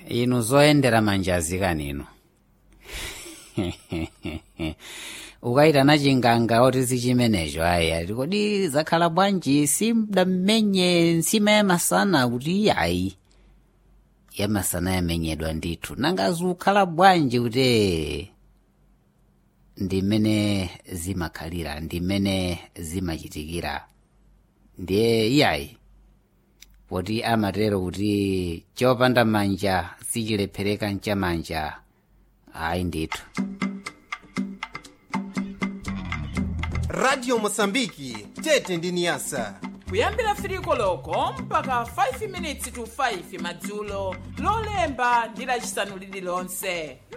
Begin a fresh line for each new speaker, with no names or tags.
inu zoyendera manjazi kanino ukayitana chinganga oti sichimenecho ayi ati kodi zakhala bwanji simdammenye nsima yamasana kuti ayi yamasana yamenyedwa ndithu nanga zikukhala bwanji kuti ndimene zimakhalira ndimene zimachitikira ndiye iyayi poti amatero kuti chopanda manja sichilephereka mchamanja ayi ndithu
radio mosambiki tete ndi niyasa
kuyambira firiko loko mpaka 5 minutes to 5 madzulo lolemba ndi lacisanu lililonse